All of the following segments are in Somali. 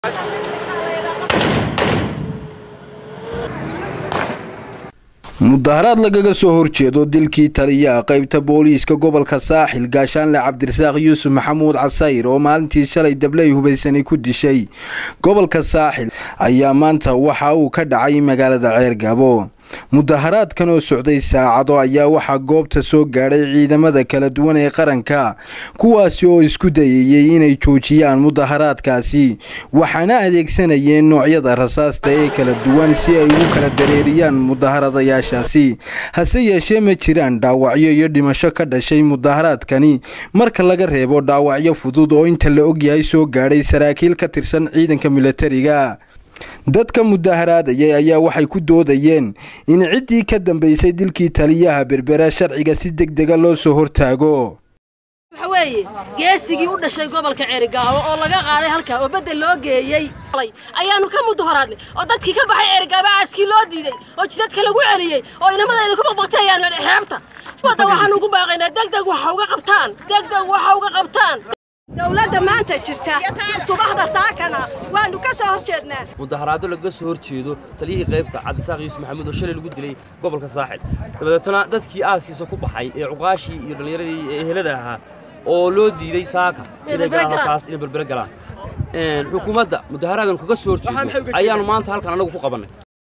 mudaharaad lagaga soo horjeedo dilkii taliyaha qaybta booliiska gobolka saaxil gaashaanle cabdirasaaq yuusuf maxamuud casayr oo maalintii shalay dabley hubaysani ku dishay gobolka saaxil ayaa maanta waxa uu ka dhacay magaalada ceergabo mudaharaadkan oo socday saacado ayaa waxaa goobta soo gaadhay ciidamada kala duwan ee qaranka kuwaasi oo isku dayayey inay joojiyaan mudaharaadkaasi waxaana adeegsanayeen noocyada rasaasta ee kala duwan si ay ugu kala dareeriyaan mudaharadayaashaasi hase yeeshee ma jiraan dhaawacyo iyo dhimasho ka dhashay mudaharaadkani marka laga reebo dhaawacyo fudud oo inta la ogyahay soo gaadhay saraakiil ka tirsan ciidanka milatariga dadka mudaharaadayay ayaa waxay ku doodayeen in ciddii ka dambaysay dilkii taliyaha berbera sharciga si deg dega loo soo hortaago waxa weeye geesigii u dhashay gobolka ceerigaabo oo laga qaaday halkaa oo beddel loo geeyey ayaanu ka mudaharaadnay oo dadkii ka baxay ceerigaabo aaskii loo diiday oo jidadka lagu celiyey oo inamadayda ku baqbaqtay ayaan xeebta wadda waxaanu ugu baaqaynaa degdeg waxa uga qabtaan degdeg waxa uga qabtaan dowladda maanta jirta subaxda saakana waanu ka soo hor jeednaa mudaharaado lagaga soo hor jeedo taliyihii qaybta cabdisaaq yuusuf maxamuud oo shalay lagu dilay gobolka saaxil dabadeetana dadkii aaskiisa ku baxay ee cuqaashii iyo dhallinyaradii ehelada ahaa oo loo diiday saaka inay galaan halkaas inay berbere galaan xukuumadda mudaharaadanu kaga soo horjeedo ayaanu maanta halkan annagu ku qabannay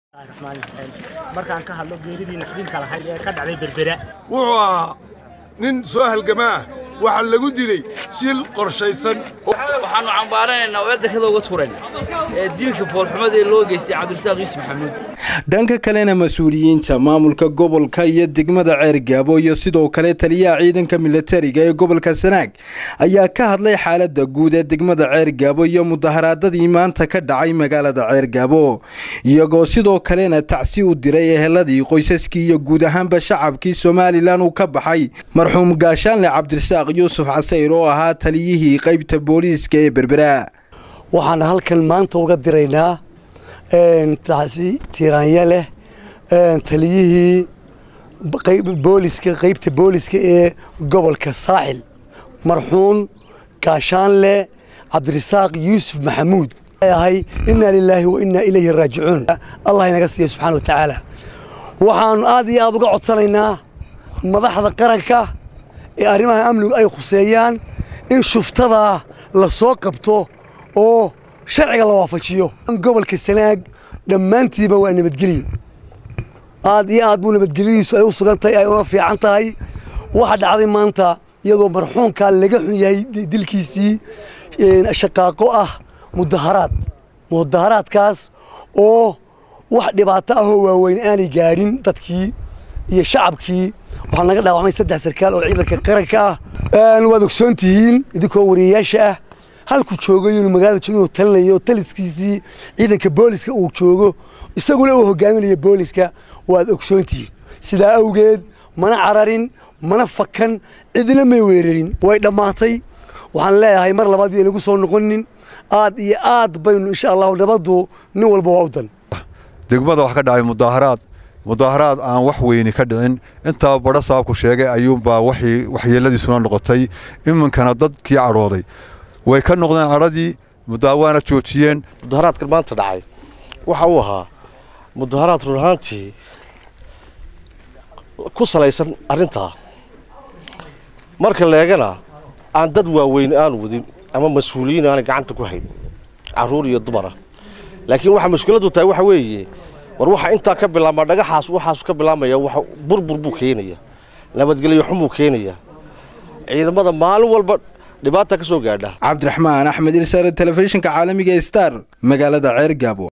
markaan ka hadlo geeridii naxdinka lahayd ee ka dhacday berbera wuxuu ahaa nin soo halgamaa waxaa lagu dilay shil qorshaysan waxaannu cambaaranaynaa oo eedarkada uga turayna ee dilka foolxumada ee loo geystay cabdirasaaq yuusuf maxamuud dhanka kalena mas-uuliyiinta maamulka gobolka iyo degmada ceergaabo iyo sidoo kale taliyaha ciidanka milatariga ee gobolka sanaag ayaa ka hadlay xaaladda guud ee degmada ceergaabo iyo mudaharaadadii maanta ka dhacay magaalada ceergaabo iyagoo sidoo kalena tacsi u diray eheladii qoysaskii iyo guud ahaanba shacabkii somalilan uu ka baxay marxuum gaashaanle cabdirasaaq yuusuf casayr oo ahaa taliyihii qaybta booliiska ee berbera waxaan halkan maanta uga diraynaa tacsi tiiraanya leh taliyihii booliska qaybta booliska ee gobolka saaxil marxuun gaashaanle cabdirasaaq yuusuf maxamuud ahay innaa lilaahi wa innaa ilayhi raajicuun allah inaga siiya subxana wa tacaala waxaannu aad iyo aad uga codsanaynaa madaxda qaranka ee arrimaha amnigu ay khuseeyaan in shuftadaa la soo qabto oo sharciga la waafajiyo gobolka sanaag dhammaantiiba waa nabadgelyo aad iyo aad buu nabadgelyadiisu ay u sugan tahay ay una fiican tahay waxaa dhacday maanta iyadoo marxuumkaa laga xun yahay dilkiisii shaqaaqo ah mudaharaad mudaharaadkaas oo wax dhibaato ahoo waaweyn aanay gaadhin dadkii iyo shacabkii waxaa naga dhaawacmay saddex sarkaal oo ciidanka qaranka ah waad ogsoon tihiin idinkoo wariyayaasha ah halku joogo inuu magaalada joogo inuu talinayo taliskiisii ciidanka booliska uu joogo isaguna uu hogaaminayo booliska waad ogsoon tihiin sidaa awgeed mana cararin mana fakan cidina may weerarin way dhammaatay waxaan leeyahay mar labaad iyo inagu soo noqonin aad iyo aad baynu insha allahu nabaddu nin walba waa u dan degmada wax ka dhacay mudaharaad mudaharaad aan wax weyni ka dhicin intaa badho saabku sheegay ayuunbaa waxyeeladiisuna noqotay iminkana dadkii cadhooday way ka noqdeen cadhadii mudaawaana joojiyeen mudaharaadkan maanta dhacay waxa uu ahaa mudaharaad run ahaantii ku salaysan arrintaa marka leegana aan dad waaweyn aanu wadin ama mas-uuliyiin aanay gacanta ku hayn carruur iyo dumara laakiin waxaa mushkiladdu tahay waxa weeye war waxaa intaa ka bilaabmaa dhagaxaas waxaasu ka bilaabmaya wax burbur buu keenaya nabadgelyo xumuu keenaya ciidamada maalin walba dhibaata ka soo gaadha cabdiraxmaan axmed ilsare telefishinka caalamiga star magaalada ceergaabo